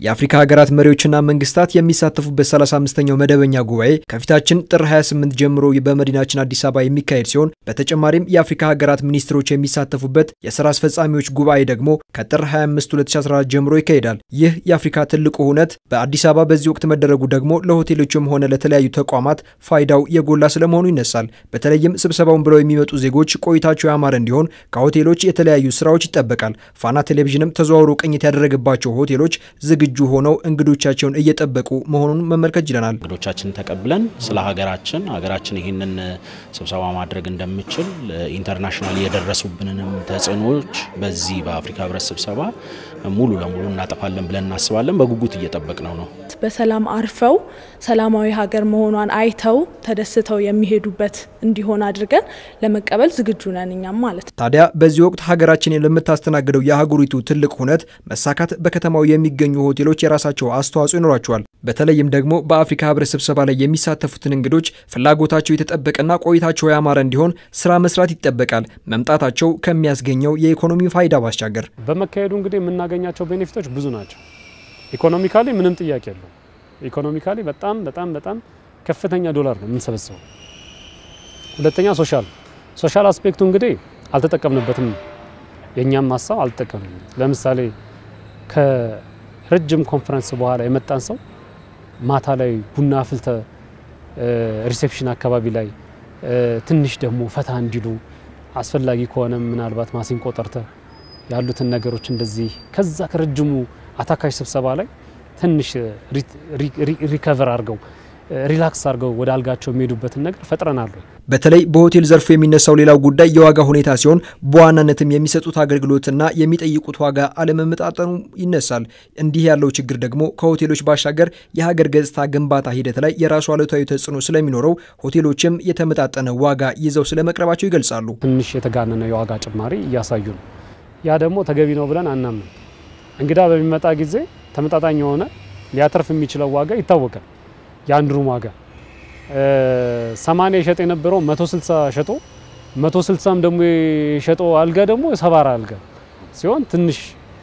የአፍሪካ ሀገራት መሪዎችና መንግስታት የሚሳተፉበት 35ኛው መደበኛ ጉባኤ ከፊታችን ጥር 28 ጀምሮ በመዲናችን አዲስ አበባ የሚካሄድ ሲሆን በተጨማሪም የአፍሪካ ሀገራት ሚኒስትሮች የሚሳተፉበት የስራ አስፈጻሚዎች ጉባኤ ደግሞ ከጥር 25 2014 ጀምሮ ይካሄዳል። ይህ የአፍሪካ ትልቁ እውነት በአዲስ አበባ በዚህ ወቅት መደረጉ ደግሞ ለሆቴሎችም ሆነ ለተለያዩ ተቋማት ፋይዳው የጎላ ስለመሆኑ ይነሳል። በተለይም ስብሰባውን ብለው የሚመጡ ዜጎች ቆይታቸው ያማረ እንዲሆን ከሆቴሎች የተለያዩ ስራዎች ይጠበቃል። ፋና ቴሌቪዥንም ተዘዋውሮ ቅኝት ያደረገባቸው ሆቴሎች ዝግጁ ሆነው እንግዶቻቸውን እየጠበቁ መሆኑን መመልከት ችለናል። እንግዶቻችን ተቀብለን ስለ ሀገራችን ሀገራችን ይህንን ስብሰባ ማድረግ እንደምችል ኢንተርናሽናል የደረሱብንንም ተጽዕኖዎች በዚህ በአፍሪካ ህብረት ስብሰባ ሙሉ ለሙሉ እናጠፋለን ብለን እናስባለን። በጉጉት እየጠበቅ ነው ነው በሰላም አርፈው ሰላማዊ ሀገር መሆኗን አይተው ተደስተው የሚሄዱበት እንዲሆን አድርገን ለመቀበል ዝግጁ ነን እኛም ማለት ነው። ታዲያ በዚህ ወቅት ሀገራችን ለምታስተናግደው የአህጉሪቱ ትልቅ ሁነት መሳካት በከተማው የሚገኙ ሆቴሎች የራሳቸው አስተዋጽኦ ይኖራቸዋል። በተለይም ደግሞ በአፍሪካ ህብረት ስብሰባ ላይ የሚሳተፉትን እንግዶች ፍላጎታቸው የተጠበቀና ቆይታቸው ያማረ እንዲሆን ስራ መስራት ይጠበቃል። መምጣታቸው ከሚያስገኘው የኢኮኖሚ ፋይዳ ባሻገር በመካሄዱ እንግዲህ የምናገኛቸው ቤኔፊቶች ብዙ ናቸው። ኢኮኖሚካሊ ምንም ጥያቄ የለው። ኢኮኖሚካሊ በጣም በጣም በጣም ከፍተኛ ዶላር ነው የምንሰበስበው። ሁለተኛ ሶሻል ሶሻል አስፔክቱ እንግዲህ አልተጠቀምንበትም። የእኛም ሀሳብ አልተጠቀምንም። ለምሳሌ ከረጅም ኮንፈረንስ በኋላ የመጣን ሰው ማታ ላይ ቡና አፍልተ ሪሴፕሽን አካባቢ ላይ ትንሽ ደግሞ ፈታ እንዲሉ አስፈላጊ ከሆነ ምናልባት ማሲንቆ ጠርተ ያሉትን ነገሮች እንደዚህ ከዛ ከረጅሙ አታካሽ ስብሰባ ላይ ትንሽ ሪከቨር አድርገው ሪላክስ አድርገው ወደ አልጋቸው የሚሄዱበትን ነገር ፈጥረናል። በተለይ በሆቴል ዘርፉ የሚነሳው ሌላው ጉዳይ የዋጋ ሁኔታ ሲሆን በዋናነትም የሚሰጡት አገልግሎትና የሚጠይቁት ዋጋ አለመመጣጠኑ ይነሳል። እንዲህ ያለው ችግር ደግሞ ከሆቴሎች ባሻገር የሀገር ገጽታ ግንባታ ሂደት ላይ የራሱ አሉታዊ ተጽዕኖ ስለሚኖረው ሆቴሎችም የተመጣጠነ ዋጋ ይዘው ስለመቅረባቸው ይገልጻሉ። ትንሽ የተጋነነ የዋጋ ጭማሪ እያሳዩ ነው። ያ ደግሞ ተገቢ ነው ብለን አናምንም። እንግዳ በሚመጣ ጊዜ ተመጣጣኝ የሆነ ሊያተርፍ የሚችለው ዋጋ ይታወቃል። የአንድ ሩም ዋጋ 80 የሸጠ የነበረው 160 ሸጦ 160ም ደግሞ የሸጠው አልጋ ደግሞ ሰባራ አልጋ ሲሆን ትንሽ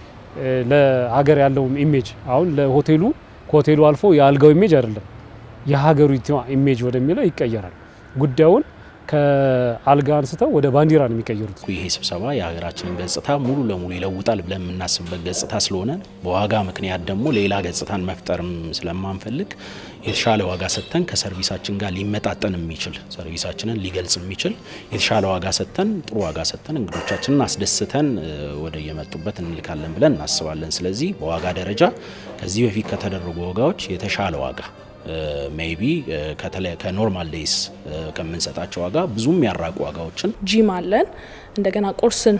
ለሀገር ያለው ኢሜጅ አሁን ለሆቴሉ ከሆቴሉ አልፎ የአልጋው ኢሜጅ አይደለም የሀገሪቷ ኢሜጅ ወደሚለው ይቀየራል። ጉዳዩን ከአልጋ አንስተው ወደ ባንዲራ ነው የሚቀየሩት። ይሄ ስብሰባ የሀገራችንን ገጽታ ሙሉ ለሙሉ ይለውጣል ብለን የምናስብበት ገጽታ ስለሆነ በዋጋ ምክንያት ደግሞ ሌላ ገጽታን መፍጠርም ስለማንፈልግ የተሻለ ዋጋ ሰጥተን ከሰርቪሳችን ጋር ሊመጣጠን የሚችል ሰርቪሳችንን ሊገልጽ የሚችል የተሻለ ዋጋ ሰጥተን ጥሩ ዋጋ ሰጥተን እንግዶቻችንን አስደስተን ወደ የመጡበት እንልካለን ብለን እናስባለን። ስለዚህ በዋጋ ደረጃ ከዚህ በፊት ከተደረጉ ዋጋዎች የተሻለ ዋጋ ሜይቢ ከኖርማል ዴይስ ከምንሰጣቸው ዋጋ ብዙም ያራቁ ዋጋዎችን ጂም አለን። እንደገና ቁርስን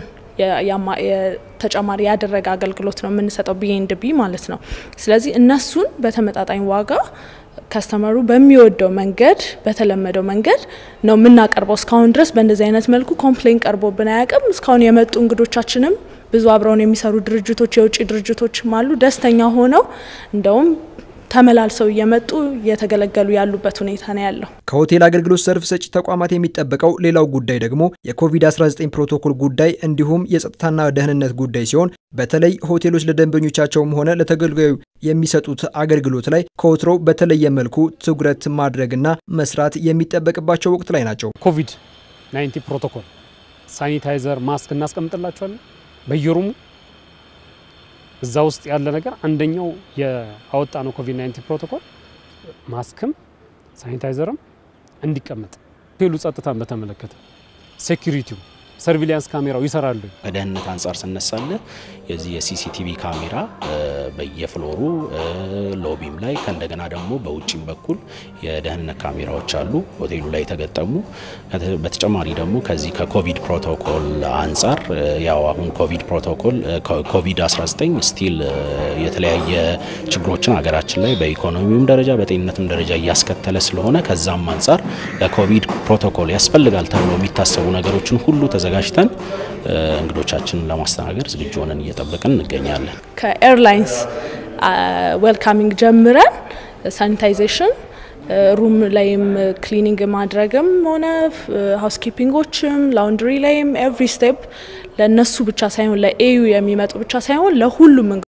ተጨማሪ ያደረገ አገልግሎት ነው የምንሰጠው ቢኤንድ ቢ ማለት ነው። ስለዚህ እነሱን በተመጣጣኝ ዋጋ ከስተመሩ በሚወደው መንገድ በተለመደው መንገድ ነው የምናቀርበው። እስካሁን ድረስ በእንደዚህ አይነት መልኩ ኮምፕሌን ቀርቦብን አያውቅም። እስካሁን የመጡ እንግዶቻችንም ብዙ አብረውን የሚሰሩ ድርጅቶች የውጭ ድርጅቶችም አሉ ደስተኛ ሆነው እንደውም ተመላልሰው እየመጡ እየተገለገሉ ያሉበት ሁኔታ ነው ያለው። ከሆቴል አገልግሎት ዘርፍ ሰጪ ተቋማት የሚጠበቀው ሌላው ጉዳይ ደግሞ የኮቪድ-19 ፕሮቶኮል ጉዳይ እንዲሁም የጸጥታና ደህንነት ጉዳይ ሲሆን በተለይ ሆቴሎች ለደንበኞቻቸውም ሆነ ለተገልጋዩ የሚሰጡት አገልግሎት ላይ ከወትሮው በተለየ መልኩ ትኩረት ማድረግና መስራት የሚጠበቅባቸው ወቅት ላይ ናቸው። ኮቪድ 19 ፕሮቶኮል ሳኒታይዘር፣ ማስክ እናስቀምጥላቸዋለን በየሩሙ እዛ ውስጥ ያለ ነገር አንደኛው የአወጣ ነው ኮቪድ 19 ፕሮቶኮል ማስክም ሳኒታይዘርም እንዲቀመጥ ሆቴሉ ጸጥታን በተመለከተ ሴኩሪቲው ሰርቪሊያንስ ካሜራው ይሰራሉ። ከደህንነት አንጻር ስነሳለ የዚህ የሲሲቲቪ ካሜራ በየፍሎሩ ሎቢም ላይ ከእንደገና ደግሞ በውጭም በኩል የደህንነት ካሜራዎች አሉ ሆቴሉ ላይ የተገጠሙ። በተጨማሪ ደግሞ ከዚህ ከኮቪድ ፕሮቶኮል አንጻር ያው አሁን ኮቪድ ፕሮቶኮል ኮቪድ 19 ስቲል የተለያየ ችግሮችን ሀገራችን ላይ በኢኮኖሚውም ደረጃ በጤንነትም ደረጃ እያስከተለ ስለሆነ ከዛም አንጻር ለኮቪድ ፕሮቶኮል ያስፈልጋል ተብሎ የሚታሰቡ ነገሮችን ሁሉ ተዘጋጅተን እንግዶቻችንን ለማስተናገድ ዝግጁ ሆነን እየጠበቅን እንገኛለን። ከኤርላይንስ ዌልካሚንግ ጀምረን ሳኒታይዜሽን ሩም ላይም ክሊኒንግ ማድረግም ሆነ ሀውስኪፒንጎችም ላውንድሪ ላይም ኤቭሪ ስቴፕ ለእነሱ ብቻ ሳይሆን ለኤዩ የሚመጡ ብቻ ሳይሆን ለሁሉም